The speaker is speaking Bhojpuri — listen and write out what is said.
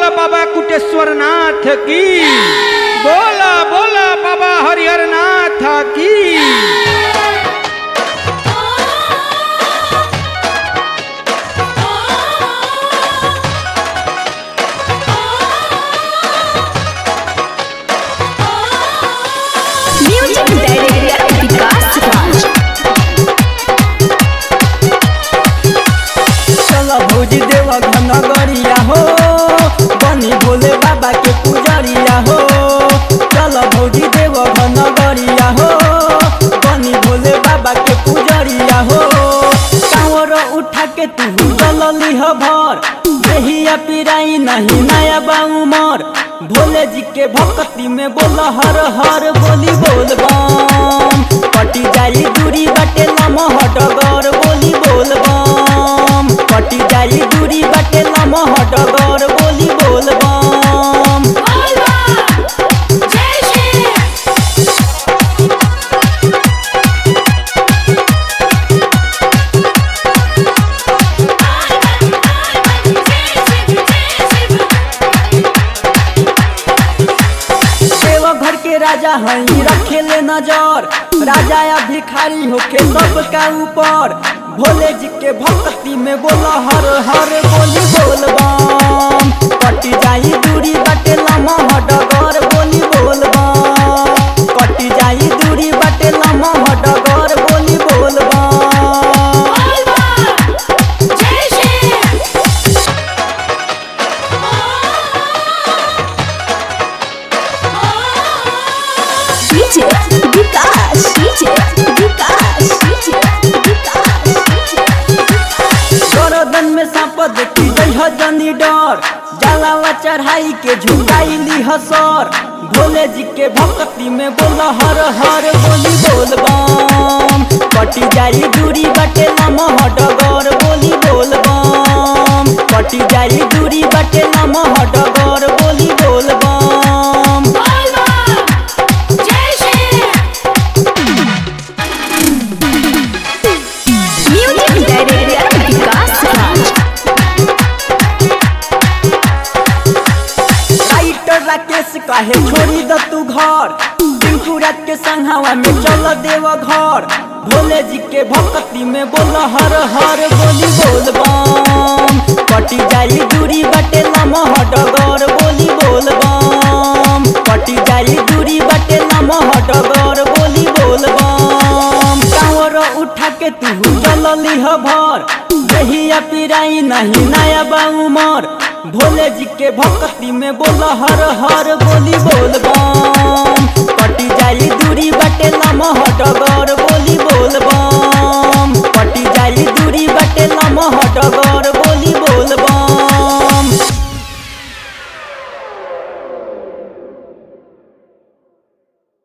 बाबा कुटेश्वर नाथ की बोला बोला बाबा हरिहर नाथ की म्यूजिक डायरेक्टर विकास राज चल भौजी देव नगरिया हो बनी भोले बाबा के पुजरिया हो चल भौजी देव नगरिया हो बनी भोले बाबा के पुजरिया हो कांवर उठा के तू जलली ह भर देहिया पिराई नहीं नया बाउमर भोले जी के भक्ति में बोल हर हर बोली बोल बम कटी जाई दूरी बटे लमहट गर बोली बोल बम कटी जाई दूरी बटे लमहट गर बोली बोल बम देवघर के राजा हई रखेले नजर राजा या भिखारी होके सबका ऊपर भोले जी के भक्ति में बोल हर हर बोली बोल बम कटी जाई दूरी बटे लमह डगर बोली बोल बम कटी जाई दूरी बटे लमह डगर बोली बोल बम DJ Vikas DJ Vikas DJ Vikas गरदन में सांप देखी जइह जनी डर जलावा चढ़ाई के झुकाईली हसर भोले जी के भक्ति में बोल हर हर बोली बोल बम कटी जाई दूरी बटे लमह डगर बोली बोल बम कटी जाई दूरी बटे लमह डगर बोली बोल बम music director Vikas Raj writer Rakesh काहे छोड़ी द तू घर टिंकू रात के संघावा में चल देव घर भोले जी के भक्ति में बोल हर हर बोली बोल बम कटी जाई दूरी बटे लमह डगर बोली बोल बम कटी जाई दूरी बटे लमह डगर बोली बोल बम कांवर उठा के तू चलली ह भर देहिया पिराई नहीं नया बाउमर भोले जी के भक्ति में बोल हर हर बोली बोल बम